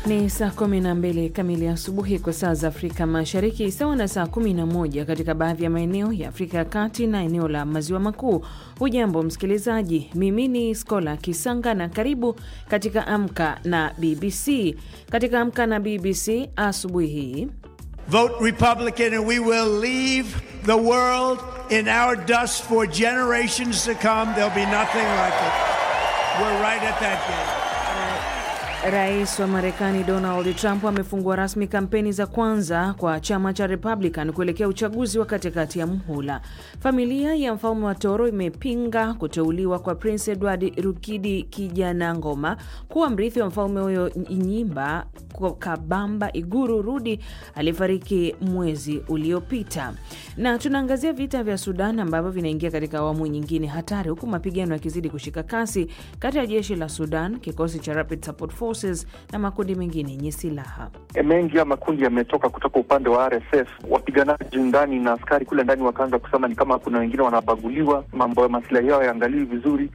Ni saa 12 kamili asubuhi kwa saa za Afrika Mashariki, sawa na saa 11 katika baadhi ya maeneo ya Afrika ya Kati na eneo la Maziwa Makuu. Hujambo msikilizaji, mimi ni Skola Kisanga na karibu katika Amka na BBC. Katika Amka na BBC asubuhi hii Vote Republican and we will leave the world in our dust for generations to come. There'll be nothing like it. We're right at that gate. Rais wa Marekani Donald Trump amefungua rasmi kampeni za kwanza kwa chama cha Republican kuelekea uchaguzi wa katikati ya muhula. Familia ya mfalme wa Toro imepinga kuteuliwa kwa Prince Edward Rukidi Kijanangoma kuwa mrithi wa mfalme huyo Nyimba Kabamba Iguru Rudi aliyefariki mwezi uliopita. Na tunaangazia vita vya Sudan ambavyo vinaingia katika awamu nyingine hatari, huku mapigano yakizidi kushika kasi kati ya jeshi la Sudan, kikosi cha Rapid Support Forces na makundi mengine yenye silaha. Mengi ya makundi yametoka kutoka upande wa RSF, wapiganaji ndani na askari kule ndani wakaanza kusema ni kama kuna wengine wanabaguliwa, mambo ya masilahi yao yaangaliwi vizuri.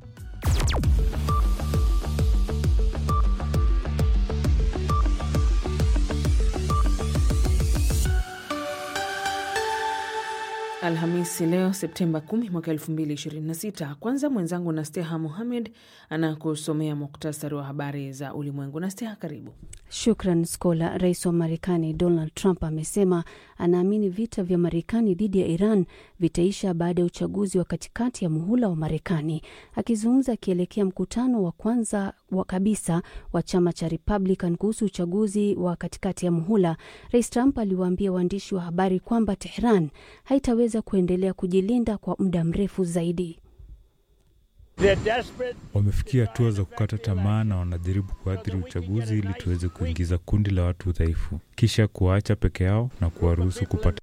Alhamisi leo Septemba 10 mwaka 2026. Kwanza mwenzangu Nasteha Muhamed anakusomea muktasari wa habari za ulimwengu. Nasteha, karibu. Shukran Skola. Rais wa Marekani Donald Trump amesema anaamini vita vya Marekani dhidi ya Iran vitaisha baada ya uchaguzi wa katikati ya muhula wa Marekani. Akizungumza akielekea mkutano wa kwanza wa kabisa wa chama cha Republican kuhusu uchaguzi wa katikati ya muhula, Rais Trump aliwaambia waandishi wa habari kwamba Tehran haitaweza kuendelea kujilinda kwa muda mrefu zaidi. Wamefikia hatua za kukata tamaa na wanajaribu kuathiri uchaguzi ili tuweze kuingiza kundi la watu dhaifu, kisha kuwaacha peke yao na kuwaruhusu kupata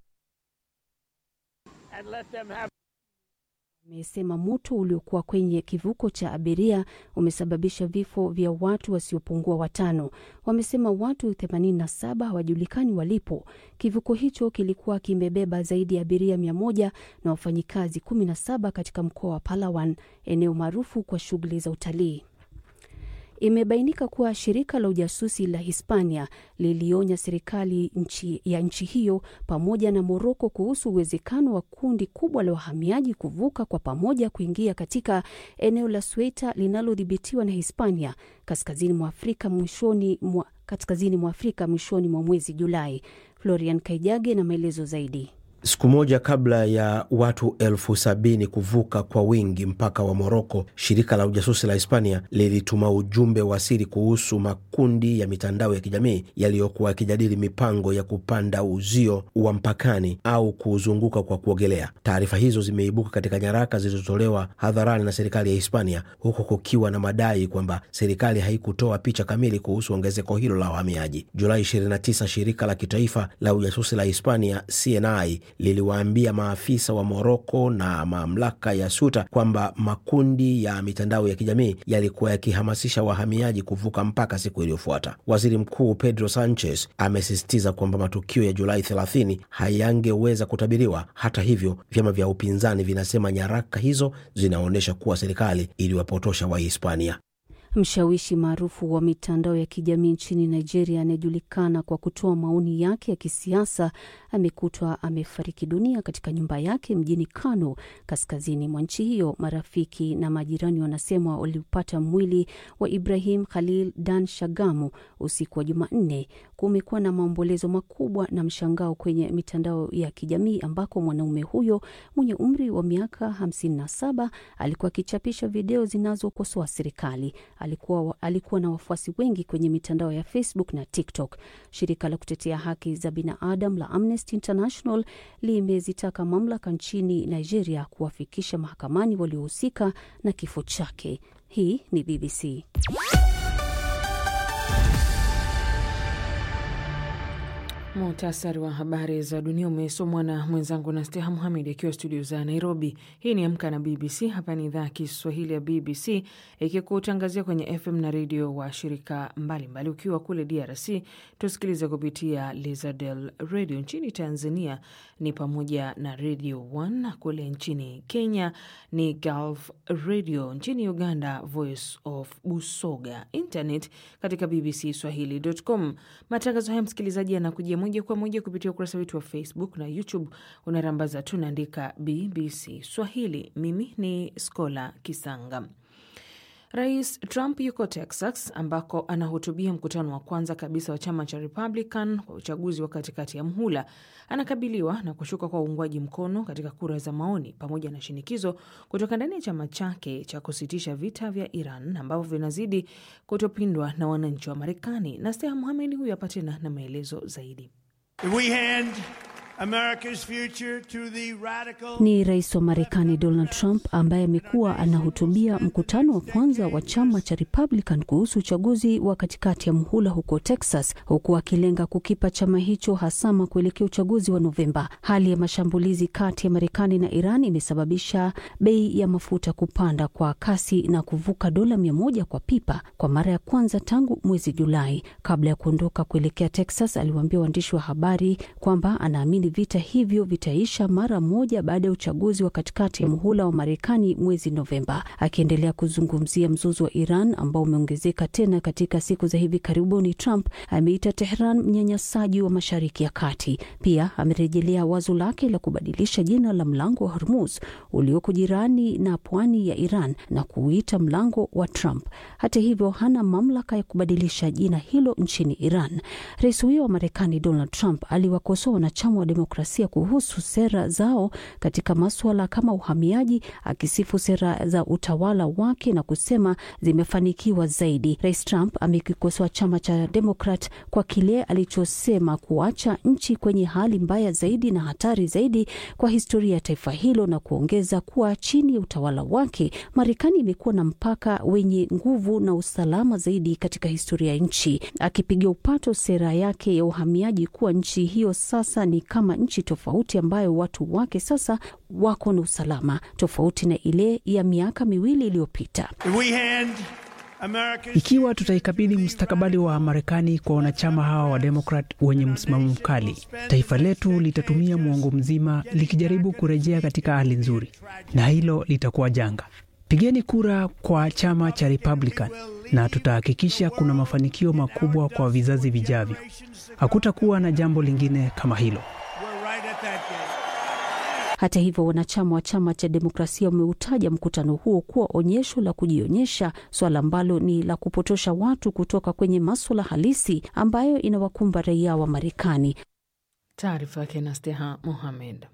amesema moto uliokuwa kwenye kivuko cha abiria umesababisha vifo vya watu wasiopungua watano. Wamesema watu 87 hawajulikani walipo. Kivuko hicho kilikuwa kimebeba zaidi ya abiria 100 na wafanyikazi 17 katika mkoa wa Palawan, eneo maarufu kwa shughuli za utalii. Imebainika kuwa shirika la ujasusi la Hispania lilionya serikali nchi ya nchi hiyo pamoja na Moroko kuhusu uwezekano wa kundi kubwa la wahamiaji kuvuka kwa pamoja kuingia katika eneo la Ceuta linalodhibitiwa na Hispania kaskazini mwa Afrika mwishoni mwa kaskazini mwa Afrika mwishoni mwa mwezi Julai. Florian Kaijage na maelezo zaidi. Siku moja kabla ya watu elfu sabini kuvuka kwa wingi mpaka wa Moroko, shirika la ujasusi la Hispania lilituma ujumbe wa siri kuhusu makundi ya mitandao ya kijamii yaliyokuwa yakijadili mipango ya kupanda uzio wa mpakani au kuuzunguka kwa kuogelea. Taarifa hizo zimeibuka katika nyaraka zilizotolewa hadharani na serikali ya Hispania, huku kukiwa na madai kwamba serikali haikutoa picha kamili kuhusu ongezeko hilo la wahamiaji. Julai 29 shirika la kitaifa la ujasusi la Hispania CNI liliwaambia maafisa wa Moroko na mamlaka ya Suta kwamba makundi ya mitandao ya kijamii yalikuwa yakihamasisha wahamiaji kuvuka mpaka siku iliyofuata. Waziri Mkuu Pedro Sanchez amesisitiza kwamba matukio ya Julai 30 hayangeweza kutabiriwa. Hata hivyo, vyama vya upinzani vinasema nyaraka hizo zinaonyesha kuwa serikali iliwapotosha Wahispania. Mshawishi maarufu wa mitandao ya kijamii nchini Nigeria anayejulikana kwa kutoa maoni yake ya kisiasa amekutwa amefariki dunia katika nyumba yake mjini Kano, kaskazini mwa nchi hiyo. Marafiki na majirani wanasema waliupata mwili wa Ibrahim Khalil Dan Shagamu usiku wa Jumanne. Kumekuwa na maombolezo makubwa na mshangao kwenye mitandao ya kijamii ambako mwanaume huyo mwenye umri wa miaka 57 alikuwa akichapisha video zinazokosoa serikali. Alikuwa, alikuwa na wafuasi wengi kwenye mitandao ya Facebook na TikTok. Shirika la kutetea haki za binadamu la Amnesty International limezitaka mamlaka nchini Nigeria kuwafikisha mahakamani waliohusika na kifo chake. Hii ni BBC. Muhtasari wa habari za dunia umesomwa na mwenzangu na Steha Muhamed akiwa studio za Nairobi. Hii ni Amka na BBC. Hapa ni idhaa ya Kiswahili ya BBC ikikutangazia kwenye FM na redio wa shirika mbalimbali. Ukiwa kule DRC tusikilize kupitia Lizadel Radio. Nchini Tanzania ni pamoja na Radio One, kule nchini Kenya ni Gulf Radio, nchini Uganda Voice of Busoga, internet katika BBC Swahili.com. Matangazo haya msikilizaji yanakujia moja kwa moja kupitia ukurasa wetu wa Facebook na YouTube. Unarambaza tunaandika BBC Swahili. Mimi ni Skola Kisanga. Rais Trump yuko Texas ambako anahutubia mkutano wa kwanza kabisa wa chama cha Republican kwa uchaguzi wa katikati ya mhula. Anakabiliwa na kushuka kwa uungwaji mkono katika kura za maoni pamoja na shinikizo kutoka ndani ya chama chake cha kusitisha vita vya Iran ambavyo vinazidi kutopindwa na wananchi wa Marekani. Na Steha Muhamed huyu hapa tena na maelezo zaidi. We hand America's future to the radical... Ni rais wa Marekani Donald Trump ambaye amekuwa anahutubia mkutano wa kwanza wa chama cha Republican kuhusu uchaguzi wa katikati ya muhula huko Texas, huku akilenga kukipa chama hicho hasama kuelekea uchaguzi wa Novemba. Hali ya mashambulizi kati ya Marekani na Iran imesababisha bei ya mafuta kupanda kwa kasi na kuvuka dola mia moja kwa pipa kwa mara ya kwanza tangu mwezi Julai. Kabla ya kuondoka kuelekea Texas, aliwaambia waandishi wa habari kwamba anaamini vita hivyo vitaisha mara moja baada ya uchaguzi wa katikati ya muhula wa Marekani mwezi Novemba. Akiendelea kuzungumzia mzozo wa Iran ambao umeongezeka tena katika siku za hivi karibuni, Trump ameita Tehran mnyanyasaji wa Mashariki ya Kati. Pia amerejelea wazo lake la kubadilisha jina la mlango wa Hormuz ulioko jirani na pwani ya Iran na kuuita mlango wa Trump. Hata hivyo, hana mamlaka ya kubadilisha jina hilo nchini Iran. Rais huyo wa Marekani Donald Trump aliwakosoa wanachama wa demokrasia kuhusu sera zao katika maswala kama uhamiaji, akisifu sera za utawala wake na kusema zimefanikiwa zaidi. Rais Trump amekikosoa chama cha Demokrat kwa kile alichosema kuacha nchi kwenye hali mbaya zaidi na hatari zaidi kwa historia ya taifa hilo, na kuongeza kuwa chini ya utawala wake Marekani imekuwa na mpaka wenye nguvu na usalama zaidi katika historia ya nchi, akipiga upato sera yake ya uhamiaji kuwa nchi hiyo sasa ni kama nchi tofauti ambayo watu wake sasa wako na usalama tofauti na ile ya miaka miwili iliyopita. Ikiwa tutaikabidhi mustakabali wa Marekani kwa wanachama hawa wa Demokrat wenye msimamo mkali, taifa letu litatumia mwongo mzima likijaribu kurejea katika hali nzuri, na hilo litakuwa janga. Pigeni kura kwa chama cha Republican na tutahakikisha kuna mafanikio makubwa kwa vizazi vijavyo. Hakutakuwa na jambo lingine kama hilo. Hata hivyo, wanachama wa chama cha demokrasia wameutaja mkutano huo kuwa onyesho la kujionyesha, swala ambalo ni la kupotosha watu kutoka kwenye maswala halisi ambayo inawakumba raia wa Marekani. Taarifa yake na Steha Mohamed.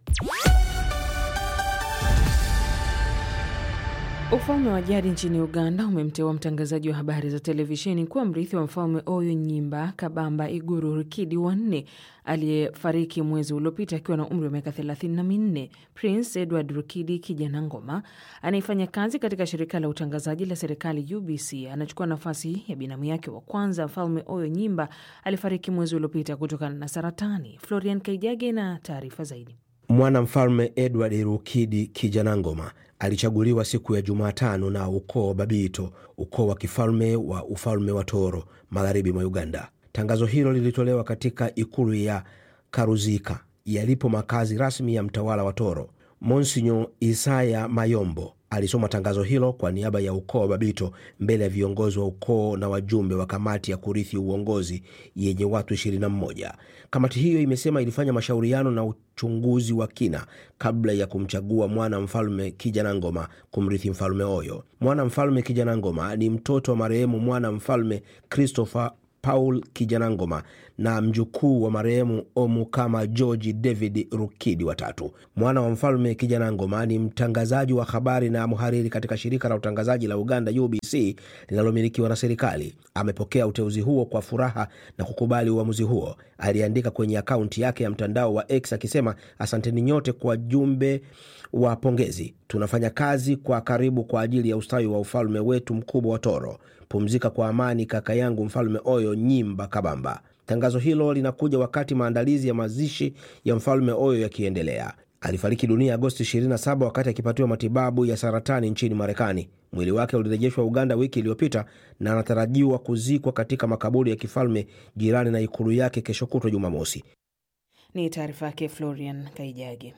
Ufalme wa jadi nchini Uganda umemteua mtangazaji wa habari za televisheni kuwa mrithi wa mfalme Oyo Nyimba Kabamba Iguru Rukidi wa nne aliyefariki mwezi uliopita akiwa na umri wa miaka thelathini na minne. Prince Edward Rukidi kijana ngoma anayefanya kazi katika shirika la utangazaji la serikali UBC anachukua nafasi ya binamu yake wa kwanza. Mfalme Oyo Nyimba alifariki mwezi uliopita kutokana na saratani. Florian Kaijage na taarifa zaidi. Mwanamfalme Edward Rukidi Kijanangoma alichaguliwa siku ya Jumatano na ukoo Babito, ukoo wa kifalme wa ufalme wa Toro, magharibi mwa Uganda. Tangazo hilo lilitolewa katika ikulu ya Karuzika yalipo makazi rasmi ya mtawala wa Toro. Monsinyo Isaya Mayombo alisoma tangazo hilo kwa niaba ya ukoo wa Babito mbele ya viongozi wa ukoo na wajumbe wa kamati ya kurithi uongozi yenye watu 21. Kamati hiyo imesema ilifanya mashauriano na uchunguzi wa kina kabla ya kumchagua mwana mfalme Kijanangoma kumrithi mfalme Oyo. Mwana mfalme Kijanangoma ni mtoto wa marehemu mwana mfalme Christopher Paul Kijanangoma na mjukuu wa marehemu Omukama George David Rukidi watatu. Mwana wa mfalme Kijanangoma ni mtangazaji wa habari na mhariri katika shirika la utangazaji la Uganda UBC linalomilikiwa na serikali. Amepokea uteuzi huo kwa furaha na kukubali uamuzi huo. Aliandika kwenye akaunti yake ya mtandao wa X akisema, asanteni nyote kwa jumbe wa pongezi. Tunafanya kazi kwa karibu kwa ajili ya ustawi wa ufalme wetu mkubwa wa Toro. Pumzika kwa amani kaka yangu mfalme Oyo Nyimba Kabamba. Tangazo hilo linakuja wakati maandalizi ya mazishi ya mfalme Oyo yakiendelea. Alifariki dunia Agosti 27 wakati akipatiwa matibabu ya saratani nchini Marekani. Mwili wake ulirejeshwa Uganda wiki iliyopita na anatarajiwa kuzikwa katika makaburi ya kifalme jirani na ikulu yake kesho kutwa Jumamosi. Ni taarifa yake Florian Kaijagi.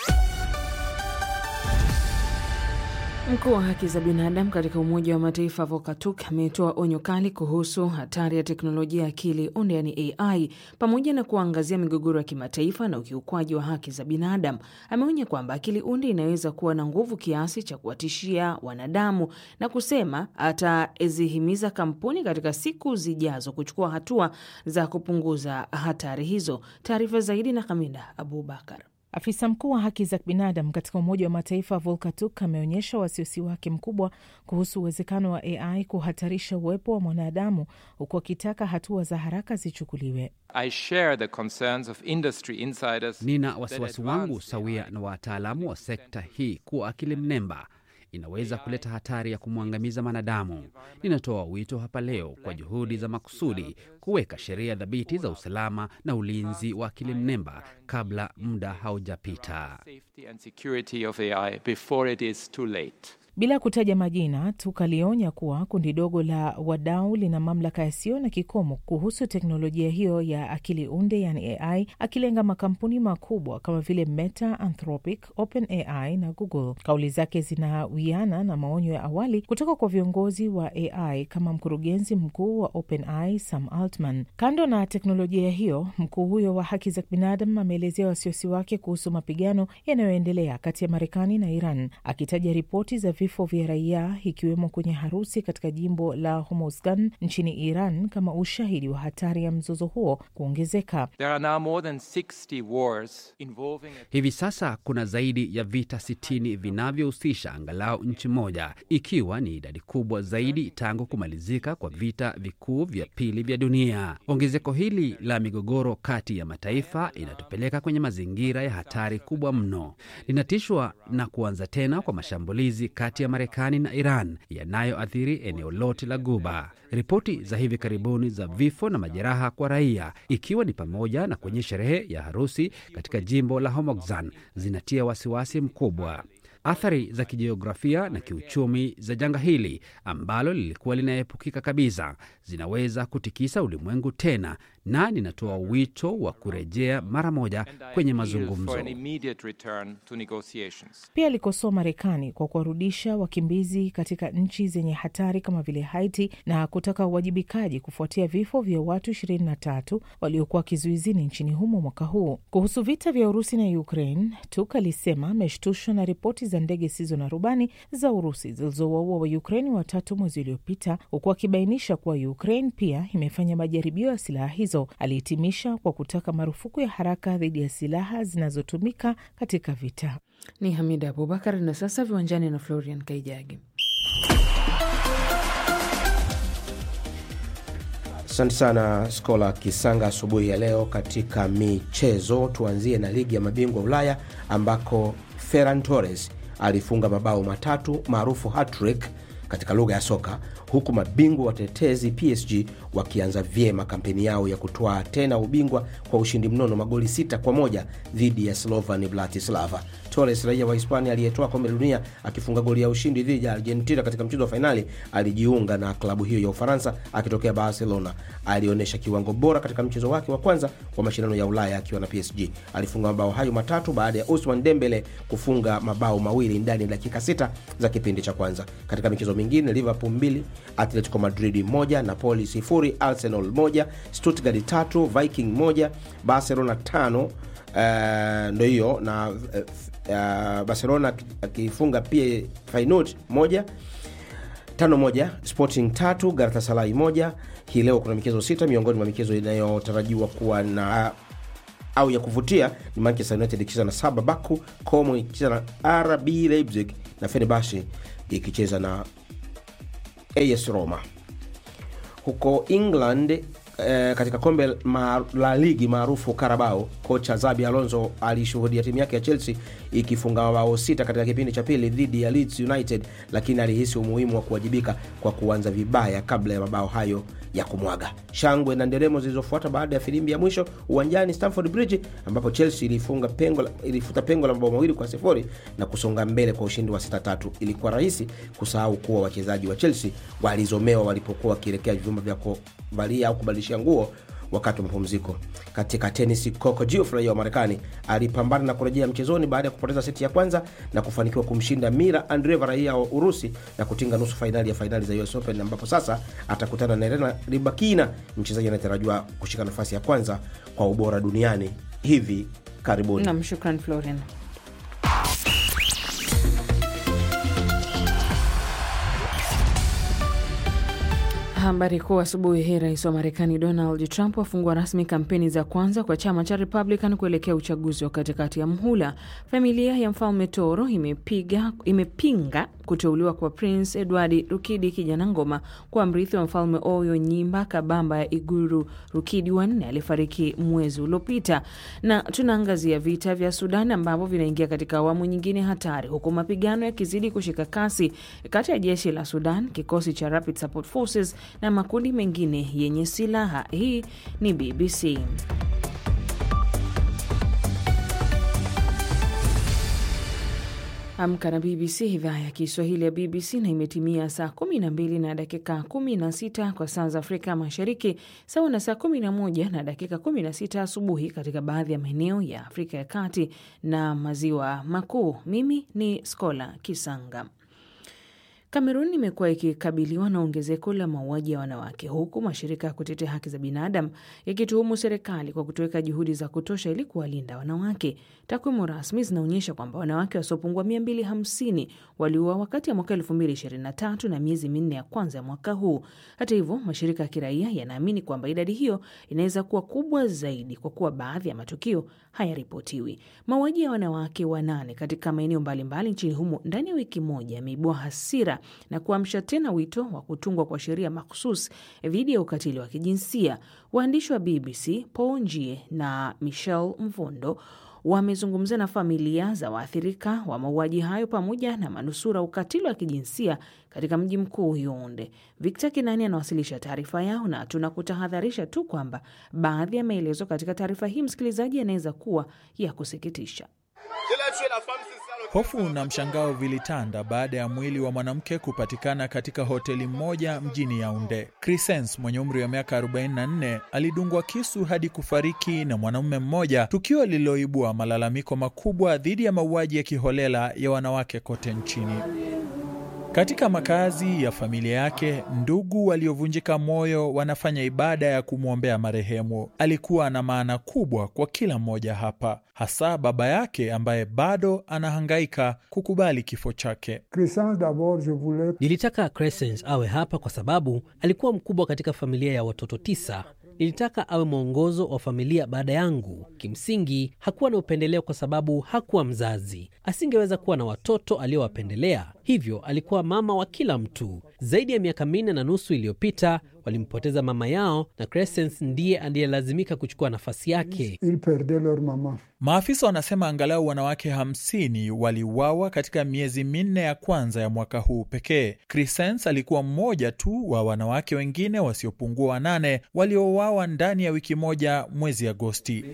Mkuu wa haki za binadamu katika Umoja wa Mataifa Volker Turk ametoa onyo kali kuhusu hatari ya teknolojia ya akili unde, yani AI, pamoja na kuangazia migogoro ya kimataifa na ukiukwaji wa haki za binadamu. Ameonya kwamba akili unde inaweza kuwa na nguvu kiasi cha kuwatishia wanadamu na kusema atazihimiza kampuni katika siku zijazo kuchukua hatua za kupunguza hatari hizo. Taarifa zaidi na Hamida Abubakar. Afisa mkuu wa haki za binadamu katika Umoja wa Mataifa Volker Turk ameonyesha wasiwasi wake mkubwa kuhusu uwezekano wa AI kuhatarisha uwepo wa mwanadamu huku akitaka hatua za haraka zichukuliwe. Nina wasiwasi wangu sawia na wataalamu wa sekta hii kuwa akili mnemba inaweza kuleta hatari ya kumwangamiza mwanadamu. Ninatoa wito hapa leo kwa juhudi za makusudi kuweka sheria thabiti za usalama na ulinzi wa akili mnemba kabla muda haujapita. Bila kutaja majina, Turk alionya kuwa kundi dogo la wadau lina mamlaka yasiyo na kikomo kuhusu teknolojia hiyo ya akili unde, yani AI, akilenga makampuni makubwa kama vile Meta, Anthropic, OpenAI na Google. Kauli zake zinawiana na maonyo ya awali kutoka kwa viongozi wa AI kama mkurugenzi mkuu wa OpenAI Sam Altman. Kando na teknolojia hiyo, mkuu huyo wa haki za binadamu ameelezea wasiwasi wake kuhusu mapigano yanayoendelea kati ya Marekani na Iran, akitaja ripoti za vifo vya raia ikiwemo kwenye harusi katika jimbo la Hormozgan nchini Iran kama ushahidi wa hatari ya mzozo huo kuongezeka. Hivi sasa kuna zaidi ya vita sitini vinavyohusisha angalau nchi moja, ikiwa ni idadi kubwa zaidi tangu kumalizika kwa vita vikuu vya pili vya dunia. Ongezeko hili la migogoro kati ya mataifa inatupeleka kwenye mazingira ya hatari kubwa mno. Linatishwa na kuanza tena kwa mashambulizi kati ya Marekani na Iran yanayoathiri eneo lote la Guba. Ripoti za hivi karibuni za vifo na majeraha kwa raia, ikiwa ni pamoja na kwenye sherehe ya harusi katika jimbo la Hormozgan, zinatia wasiwasi mkubwa. Athari za kijiografia na kiuchumi za janga hili ambalo lilikuwa linaepukika kabisa zinaweza kutikisa ulimwengu tena, na ninatoa wito wa kurejea mara moja kwenye mazungumzo. Pia alikosoa Marekani kwa kuwarudisha wakimbizi katika nchi zenye hatari kama vile Haiti na kutaka uwajibikaji kufuatia vifo vya watu 23 waliokuwa kizuizini nchini humo mwaka huu. Kuhusu vita vya Urusi na Ukraine, Turk alisema ameshtushwa na ripoti za ndege zisizo na rubani za Urusi zilizowaua wa Ukraine watatu mwezi uliopita, huku akibainisha kuwa Ukraine pia imefanya majaribio ya silaha hizo. Alihitimisha kwa kutaka marufuku ya haraka dhidi ya silaha zinazotumika katika vita. Ni Hamida Abubakar. Na sasa viwanjani na Florian Kaijagi. Asante sana Skola Kisanga asubuhi ya leo. Katika michezo, tuanzie na ligi ya mabingwa Ulaya ambako Ferran Torres alifunga mabao matatu maarufu hat-trick katika lugha ya soka, huku mabingwa watetezi PSG wakianza vyema kampeni yao ya kutwaa tena ubingwa kwa ushindi mnono magoli sita kwa moja dhidi ya Slovan Bratislava. Torres, raia wa Hispania aliyetoa kombe la dunia akifunga goli ya ushindi dhidi ya Argentina katika mchezo wa fainali, alijiunga na klabu hiyo ya Ufaransa akitokea Barcelona. Alionyesha kiwango bora katika mchezo wake wa kwanza wa mashindano ya Ulaya akiwa na PSG. Alifunga mabao hayo matatu baada ya Ousmane Dembele kufunga mabao mawili ndani ya dakika sita za kipindi cha kwanza. Katika michezo mingine, Liverpool mbili, Atletico Madrid moja, Napoli sifuri, Arsenal moja, Stuttgart tatu, Viking moja, Barcelona tano. Uh, ndo hiyo na uh, uh, Barcelona akifunga pia Feyenoord moja tano moja, Sporting tatu, Galatasaray moja. Hii leo kuna michezo sita. Miongoni mwa michezo inayotarajiwa kuwa na au ya kuvutia ni Manchester United ikicheza na Saba Baku, Como ikicheza na RB Leipzig na Fenerbahce ikicheza na AS Roma. Huko England eh, katika kombe ma, la ligi maarufu Carabao, kocha Zabi Alonso alishuhudia timu yake ya Chelsea ikifunga mabao sita katika kipindi cha pili dhidi ya Leeds United, lakini alihisi umuhimu wa kuwajibika kwa kuanza vibaya kabla ya mabao hayo ya kumwaga. Shangwe na nderemo zilizofuata baada ya filimbi ya mwisho uwanjani Stamford Bridge, ambapo Chelsea ilifunga pengo la, ilifuta pengo la mabao mawili kwa sifuri na kusonga mbele kwa ushindi wa 6-3. Ilikuwa rahisi kusahau kuwa wachezaji wa Chelsea walizomewa walipokuwa wakielekea vyumba vya kuvalia au kubadilishia nguo wakati wa mapumziko. Katika tenisi, Coco Gauff raia wa Marekani alipambana na kurejea mchezoni baada ya kupoteza seti ya kwanza na kufanikiwa kumshinda Mira Andreeva raia wa Urusi na kutinga nusu fainali ya fainali za US Open, ambapo sasa atakutana na Elena Rybakina, mchezaji anayetarajiwa kushika nafasi ya kwanza kwa ubora duniani hivi karibuni. Nam, shukran Florian. Habari kuu asubuhi hii. Rais wa Marekani Donald Trump afungua rasmi kampeni za kwanza kwa chama cha Republican kuelekea uchaguzi wa katikati ya mhula. Familia ya mfalme Toro imepiga, imepinga kuteuliwa kwa Prince Edward Rukidi kijana ngoma kwa mrithi wa mfalme Oyo Nyimba Kabamba ya Iguru Rukidi wanne alifariki mwezi uliopita. Na tunaangazia vita vya Sudan ambavyo vinaingia katika awamu nyingine hatari, huku mapigano yakizidi kushika kasi kati ya jeshi la Sudan, kikosi cha Rapid Support Forces na makundi mengine yenye silaha. Hii ni BBC. Amka na BBC, idhaa ya Kiswahili ya BBC, na imetimia saa 12 na dakika 16 kwa saa za Afrika Mashariki, sawa na saa 11 na dakika 16 asubuhi katika baadhi ya maeneo ya Afrika ya Kati na Maziwa Makuu. Mimi ni Skola Kisanga. Kamerun imekuwa ikikabiliwa na ongezeko la mauaji ya wanawake huku mashirika ya kutetea haki za binadamu yakituhumu serikali kwa kutoweka juhudi za kutosha ili kuwalinda wanawake. Takwimu rasmi zinaonyesha kwamba wanawake wasiopungua 250 waliuawa wakati ya mwaka 2023 na miezi minne ya kwanza ya mwaka huu. Hata hivyo, mashirika ya kiraia yanaamini kwamba idadi hiyo inaweza kuwa kubwa zaidi kwa kuwa baadhi ya matukio hayaripotiwi. Mauaji ya wanawake wanane katika maeneo mbalimbali nchini humo ndani ya wiki moja yameibua hasira na kuamsha tena wito wa kutungwa kwa sheria makhsus dhidi ya ukatili wa kijinsia. Waandishi wa BBC Paul Njie na Michelle Mvondo wamezungumza na familia za waathirika wa mauaji hayo pamoja na manusura ukatili wa kijinsia katika mji mkuu Yaounde. Victor Kinani anawasilisha taarifa yao, na tunakutahadharisha tu kwamba baadhi ya maelezo katika taarifa hii, msikilizaji, yanaweza kuwa ya kusikitisha. Hofu na mshangao vilitanda baada ya mwili wa mwanamke kupatikana katika hoteli moja mjini Yaunde. Crescens mwenye umri wa miaka 44 alidungwa kisu hadi kufariki na mwanamume mmoja, tukio lililoibua malalamiko makubwa dhidi ya mauaji ya kiholela ya wanawake kote nchini. Katika makazi ya familia yake, ndugu waliovunjika moyo wanafanya ibada ya kumwombea marehemu. Alikuwa na maana kubwa kwa kila mmoja hapa, hasa baba yake ambaye bado anahangaika kukubali kifo chake. Nilitaka Crescens awe hapa kwa sababu alikuwa mkubwa katika familia ya watoto tisa. Nilitaka awe mwongozo wa familia baada yangu. Kimsingi hakuwa na upendeleo kwa sababu hakuwa mzazi, asingeweza kuwa na watoto aliowapendelea, hivyo alikuwa mama wa kila mtu. Zaidi ya miaka minne na nusu iliyopita walimpoteza mama yao, na Crescens ndiye aliyelazimika kuchukua nafasi yake. Maafisa wanasema angalau wanawake hamsini waliuawa katika miezi minne ya kwanza ya mwaka huu pekee. Crescens alikuwa mmoja tu wa wanawake wengine wasiopungua wanane waliouawa ndani ya wiki moja mwezi Agosti.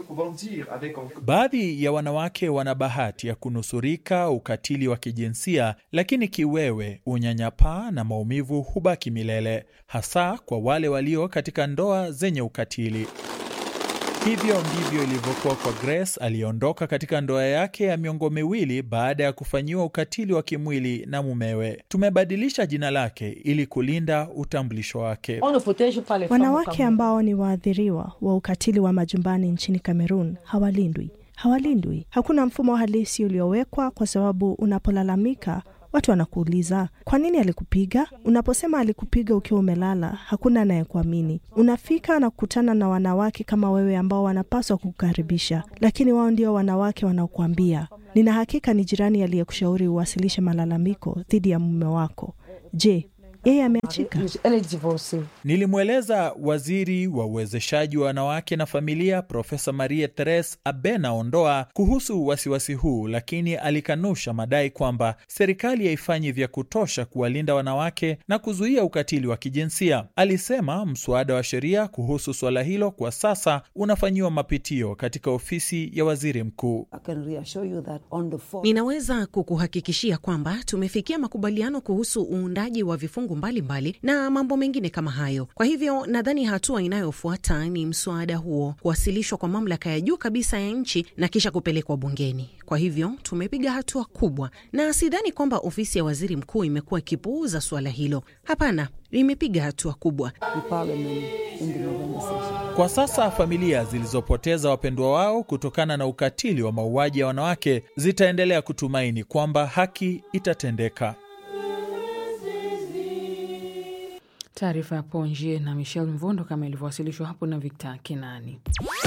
Baadhi ya wanawake wana bahati ya kunusurika ukatili wa kijinsia, lakini kiwewe, unyanyapaa na maumivu hubaki milele, hasa kwa wale walio katika ndoa zenye ukatili. Hivyo ndivyo ilivyokuwa kwa Grace aliyeondoka katika ndoa yake ya miongo miwili baada ya kufanyiwa ukatili wa kimwili na mumewe. Tumebadilisha jina lake ili kulinda utambulisho wake. Wanawake ambao ni waathiriwa wa ukatili wa majumbani nchini Kamerun hawalindwi, hawalindwi. Hakuna mfumo halisi uliowekwa, kwa sababu unapolalamika watu wanakuuliza kwa nini alikupiga. Unaposema alikupiga ukiwa umelala, hakuna anayekuamini. Unafika na kukutana na wanawake kama wewe ambao wanapaswa kukukaribisha, lakini wao ndio wanawake wanaokuambia, nina hakika ni jirani aliyekushauri uwasilishe malalamiko dhidi ya mume wako. Je, yeye ameachika. Nilimweleza waziri wa uwezeshaji wa wanawake na familia Profesa Maria Teres Abena Ondoa kuhusu wasiwasi huu, lakini alikanusha madai kwamba serikali haifanyi vya kutosha kuwalinda wanawake na kuzuia ukatili wa kijinsia. Alisema mswada wa sheria kuhusu suala hilo kwa sasa unafanyiwa mapitio katika ofisi ya waziri mkuu. Ninaweza kukuhakikishia kwamba tumefikia makubaliano kuhusu uundaji wa vifungu mbalimbali mbali na mambo mengine kama hayo. Kwa hivyo nadhani hatua inayofuata ni mswada huo kuwasilishwa kwa mamlaka ya juu kabisa ya nchi na kisha kupelekwa bungeni. Kwa hivyo tumepiga hatua kubwa, na sidhani kwamba ofisi ya waziri mkuu imekuwa ikipuuza suala hilo. Hapana, limepiga hatua kubwa. Kwa sasa familia zilizopoteza wapendwa wao kutokana na ukatili wa mauaji ya wanawake zitaendelea kutumaini kwamba haki itatendeka. Taarifa ya Ponje na Michel Mvondo kama ilivyowasilishwa hapo na Victor Kenani.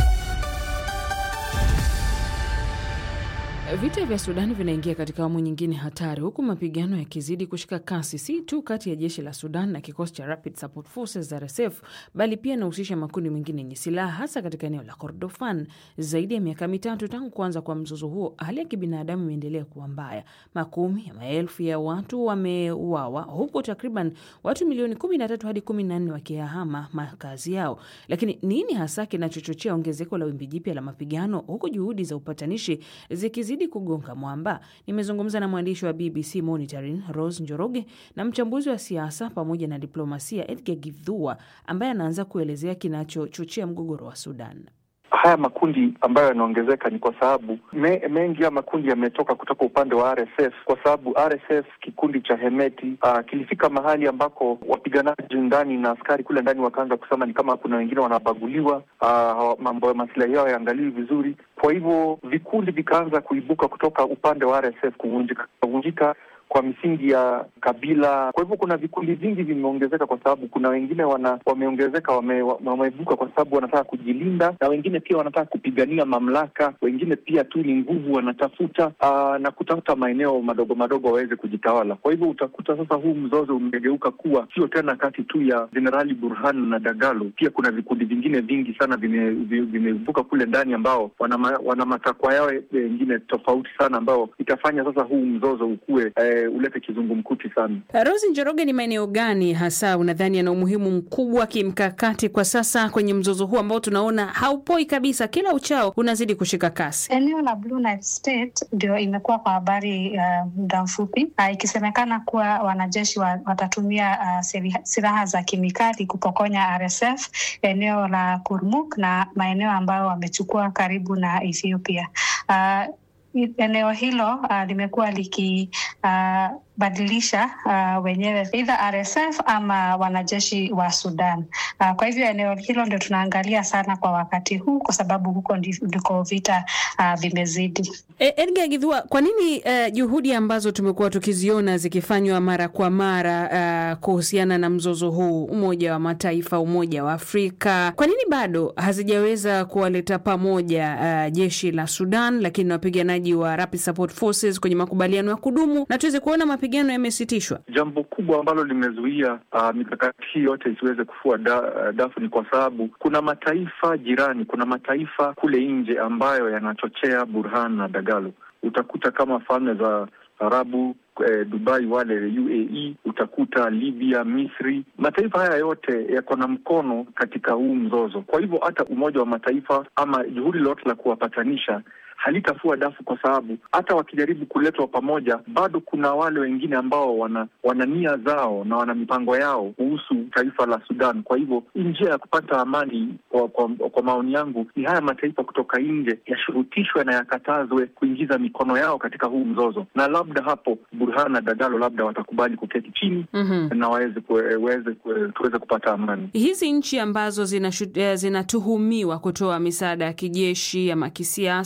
Vita vya Sudani vinaingia katika awamu nyingine hatari, huku mapigano yakizidi kushika kasi, si tu kati ya jeshi la Sudan na kikosi cha Rapid Support Forces RSF, bali pia inahusisha makundi mengine yenye silaha, hasa katika eneo la Kordofan. Zaidi ya miaka mitatu tangu kuanza kwa mzozo huo, hali ya kibinadamu imeendelea kuwa mbaya. Makumi ya maelfu ya watu wameuawa, huku takriban watu milioni 13 hadi 14 wakiyahama makazi yao. Lakini nini hasa kinachochochea ongezeko la wimbi jipya la mapigano, huku juhudi za upatanishi zikizidi kugonga mwamba. Nimezungumza na mwandishi wa BBC Monitoring Rose Njoroge na mchambuzi wa siasa pamoja na diplomasia Edgar Githua ambaye anaanza kuelezea kinachochochea mgogoro wa Sudan. Haya makundi ambayo yanaongezeka ni kwa sababu me, mengi ya makundi yametoka kutoka upande wa RSF, kwa sababu RSF kikundi cha Hemeti uh, kilifika mahali ambako wapiganaji ndani na askari kule ndani wakaanza kusema ni kama kuna wengine wanabaguliwa, uh, mambo ya masilahi yao yaangaliwi vizuri. Kwa hivyo vikundi vikaanza kuibuka kutoka upande wa RSF kuvunjika kuvunjika kwa misingi ya kabila. Kwa hivyo kuna vikundi vingi vimeongezeka, kwa sababu kuna wengine wana wameongezeka wame, wameibuka kwa sababu wanataka kujilinda, na wengine pia wanataka kupigania mamlaka, wengine pia tu ni nguvu wanatafuta aa, na kutafuta maeneo madogo madogo waweze kujitawala. Kwa hivyo utakuta sasa huu mzozo umegeuka kuwa sio tena kati tu ya Jenerali Burhan na Dagalo, pia kuna vikundi vingine vingi sana vimeibuka kule ndani ambao wana, wana matakwa yao wengine tofauti sana, ambao itafanya sasa huu mzozo ukue eh, ulete kizungumkuti sana. Rosi Njoroge, ni maeneo gani hasa unadhani yana umuhimu mkubwa kimkakati kwa sasa kwenye mzozo huu ambao tunaona haupoi kabisa, kila uchao unazidi kushika kasi? Eneo la Blue Nile State ndio imekuwa kwa habari uh, muda mfupi uh, ikisemekana kuwa wanajeshi wa, watatumia uh, silaha za kemikali kupokonya RSF eneo la Kurmuk na maeneo ambayo wamechukua karibu na Ethiopia uh, eneo hilo uh, limekuwa liki uh, badilisha uh, wenyewe either RSF ama wanajeshi wa Sudan. Uh, kwa hivyo eneo hilo ndio tunaangalia sana kwa wakati huu, kwa sababu huko ndiko vita uh, vimezidi. E, Edgar Githua, kwa nini uh, juhudi ambazo tumekuwa tukiziona zikifanywa mara kwa mara uh, kuhusiana na mzozo huu, Umoja wa Mataifa, Umoja wa Afrika, kwa nini bado hazijaweza kuwaleta pamoja uh, jeshi la Sudan lakini na wapiganaji wa Rapid Support Forces kwenye makubaliano ya kudumu na tuweze kuona mapigano yamesitishwa? Jambo kubwa ambalo limezuia uh, mikakati hii yote isiweze kufua da, uh, dafu ni kwa sababu kuna mataifa jirani, kuna mataifa kule nje ambayo yanachochea Burhan na Dagalo. Utakuta kama falme za Arabu eh, Dubai, wale UAE, utakuta Libya, Misri. Mataifa haya yote yako na mkono katika huu mzozo. Kwa hivyo hata Umoja wa Mataifa ama juhudi lolote la kuwapatanisha halitafua dafu kwa sababu hata wakijaribu kuletwa pamoja, bado kuna wale wengine ambao wana wana nia zao na wana mipango yao kuhusu taifa la Sudan. Kwa hivyo njia ya kupata amani, kwa, kwa, kwa maoni yangu, ni haya mataifa kutoka nje yashurutishwe na yakatazwe kuingiza mikono yao katika huu mzozo, na labda hapo Burhan na Dagalo labda watakubali kuketi chini mm -hmm. na waweze waweze tuweze kupata amani. Hizi nchi ambazo zinatuhumiwa zina kutoa misaada ya kijeshi ama kisiasa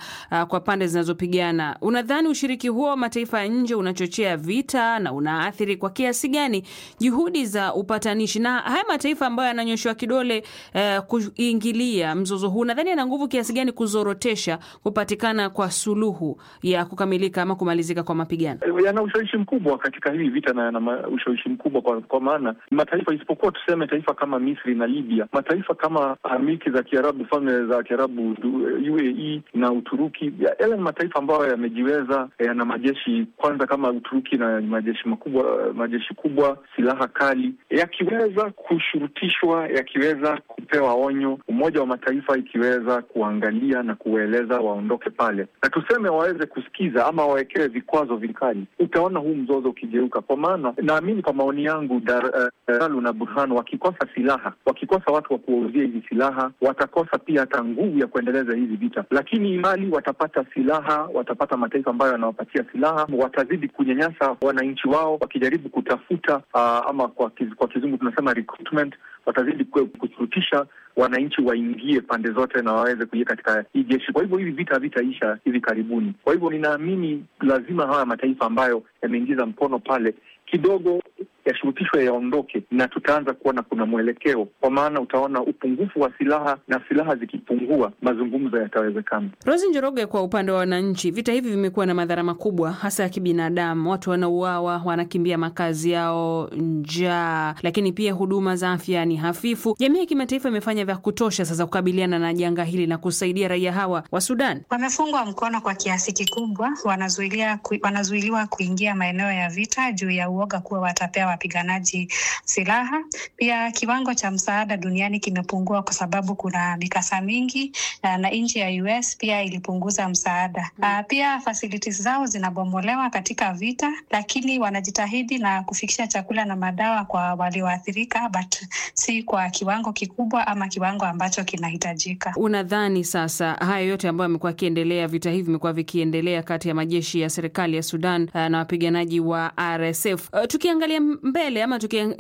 uh, kwa pande zinazopigana. Unadhani ushiriki huo wa mataifa ya nje unachochea vita na unaathiri kwa kiasi gani juhudi za upatanishi, na haya mataifa ambayo yananyoshewa kidole uh, kuingilia mzozo huu, nadhani yana nguvu kiasi gani kuzorotesha kupatikana kwa suluhu ya kukamilika ama kumalizika kwa mapigano? Yana ushawishi mkubwa katika hii vita na yana ushawishi mkubwa kwa, kwa maana mataifa isipokuwa tuseme taifa kama Misri na Libya, mataifa kama milki za Kiarabu, falme za Kiarabu, UAE na Uturuki, yale ni mataifa ambayo yamejiweza, yana majeshi kwanza, kama Uturuki na majeshi makubwa, majeshi kubwa, silaha kali, yakiweza kushurutishwa, yakiweza kupewa onyo, Umoja wa Mataifa ikiweza kuangalia na kuwaeleza waondoke pale, na tuseme waweze kusikiza ama wawekewe vikwazo vikali, utaona huu mzozo ukigeuka. Kwa maana naamini, kwa maoni yangu, Daralu na Burhan wakikosa silaha, wakikosa watu wa kuwauzia hizi silaha, watakosa pia hata nguvu ya kuendeleza hizi vita. Lakini mali watapata silaha, watapata mataifa ambayo yanawapatia silaha, watazidi kunyanyasa wananchi wao, wakijaribu kutafuta uh, ama kwa, kiz, kwa kizungu tunasema recruitment, watazidi kushurutisha wananchi waingie pande zote na waweze kuingia katika hii jeshi. Kwa hivyo hivi vita havitaisha hivi karibuni. Kwa hivyo ninaamini lazima haya mataifa ambayo yameingiza mkono pale kidogo yashurutishwe yaondoke, na tutaanza kuona kuna mwelekeo, kwa maana utaona upungufu wa silaha, na silaha zikipungua, mazungumzo yatawezekana. Rosi Njoroge, kwa upande wa wananchi, vita hivi vimekuwa na madhara makubwa, hasa ya kibinadamu. Watu wanauawa, wanakimbia makazi yao, njaa, lakini pia huduma za afya ni hafifu. Jamii ya kimataifa imefanya vya kutosha sasa kukabiliana na janga hili na kusaidia raia hawa wa Sudan. Wamefungwa mkono kwa kiasi kikubwa, wanazuiliwa ku, wanazuiliwa kuingia maeneo ya vita juu ya uoga kuwa watapewa wapiganaji silaha. Pia kiwango cha msaada duniani kimepungua kwa sababu kuna mikasa mingi na, na nchi ya US pia ilipunguza msaada. Uh, pia facilities zao zinabomolewa katika vita, lakini wanajitahidi na kufikisha chakula na madawa kwa walioathirika, but si kwa kiwango kikubwa ama kiwango ambacho kinahitajika. Unadhani sasa haya yote ambayo yamekuwa yakiendelea, vita hivi vimekuwa vikiendelea kati ya majeshi ya serikali ya Sudan uh, na wapiganaji wa RSF uh, tukiangalia mbele ama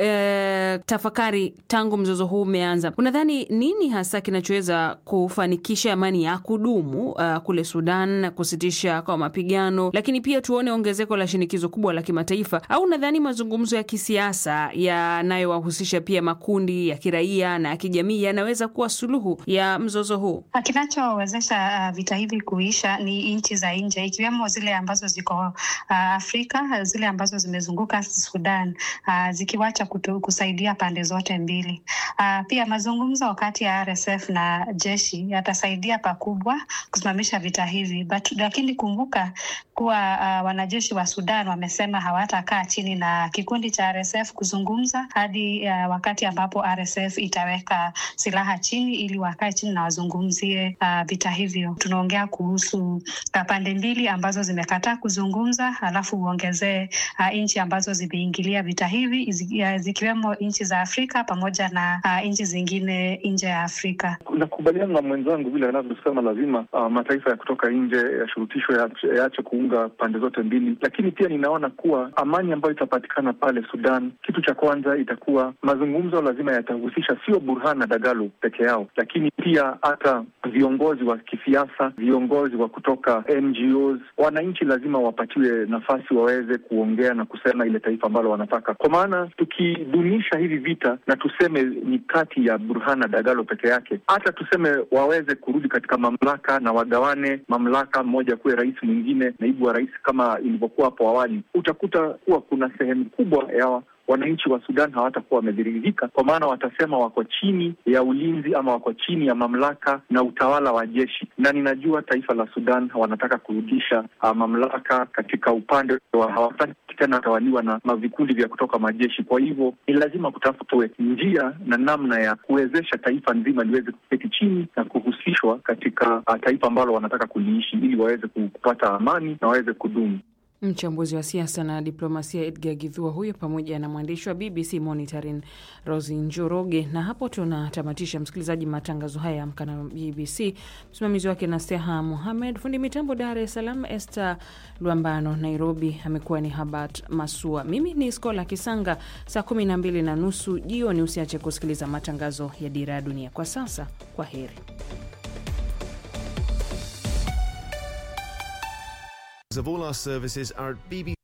tukitafakari uh, tangu mzozo huu umeanza, unadhani nini hasa kinachoweza kufanikisha amani ya kudumu uh, kule Sudan, kusitisha kwa mapigano, lakini pia tuone ongezeko la shinikizo kubwa la kimataifa? Au unadhani mazungumzo ya kisiasa yanayowahusisha pia makundi ya kiraia na ya kijamii yanaweza kuwa suluhu ya mzozo huu? Kinachowezesha uh, vita hivi kuisha ni nchi za nje, ikiwemo zile ambazo ziko uh, Afrika, zile ambazo zimezunguka Sudan uh, zikiwacha kutu, kusaidia pande zote mbili. Uh, pia mazungumzo kati ya RSF na jeshi yatasaidia pakubwa kusimamisha vita hivi but, lakini kumbuka kuwa uh, wanajeshi wa Sudan wamesema hawatakaa chini na kikundi cha RSF kuzungumza hadi uh, wakati ambapo RSF itaweka silaha chini ili wakae chini na wazungumzie uh, vita hivyo. Tunaongea kuhusu uh, pande mbili ambazo zimekataa kuzungumza, alafu uongezee uh, nchi ambazo zimeingilia vita hivi zikiwemo nchi za Afrika pamoja na uh, nchi zingine nje ya Afrika. Nakubaliana na mwenzangu vile anavyosema, lazima uh, mataifa ya kutoka nje yashurutishwe, yaache kuunga pande zote mbili, lakini pia ninaona kuwa amani ambayo itapatikana pale Sudan, kitu cha kwanza itakuwa mazungumzo, lazima yatahusisha sio Burhan na Dagalo peke yao, lakini pia hata viongozi wa kisiasa, viongozi wa kutoka NGOs, wananchi lazima wapatiwe nafasi waweze kuongea na kusema ile taifa ambalo wanataka, kwa maana tukidunisha hivi vita na tuseme ni kati ya Burhan na Dagalo peke yake, hata tuseme waweze kurudi katika mamlaka na wagawane mamlaka, mmoja kuwe rais, mwingine naibu wa rais, kama ilivyokuwa hapo awali, utakuta kuwa kuna sehemu kubwa ya wananchi wa Sudan hawatakuwa wameviridhika, kwa maana watasema wako chini ya ulinzi ama wako chini ya mamlaka na utawala wa jeshi, na ninajua taifa la Sudan wanataka kurudisha uh, mamlaka katika upande wa hawataki tena watawaliwa na vikundi vya kutoka majeshi. Kwa hivyo ni lazima kutafutwe njia na namna ya kuwezesha taifa nzima liweze kuketi chini na kuhusishwa katika uh, taifa ambalo wanataka kuliishi ili waweze kupata amani na waweze kudumu. Mchambuzi wa siasa na diplomasia Edgar Githua huyo pamoja na mwandishi wa BBC Monitoring Rosi Njoroge. Na hapo tunatamatisha, msikilizaji, matangazo haya ya Amka na BBC. Msimamizi wake Nasteha Muhamed, fundi mitambo Dar es Salaam Esther Lwambano, Nairobi amekuwa ni Habat Masua, mimi ni Skola Kisanga. Saa kumi na mbili na nusu jioni usiache kusikiliza matangazo ya Dira ya Dunia. Kwa sasa, kwa heri. of all our services are at bb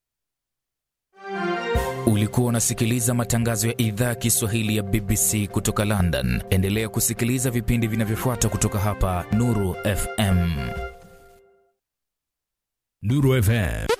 Ulikuwa unasikiliza matangazo ya idhaa ya Kiswahili ya BBC kutoka London. Endelea kusikiliza vipindi vinavyofuata kutoka hapa Nuru FM. Nuru FM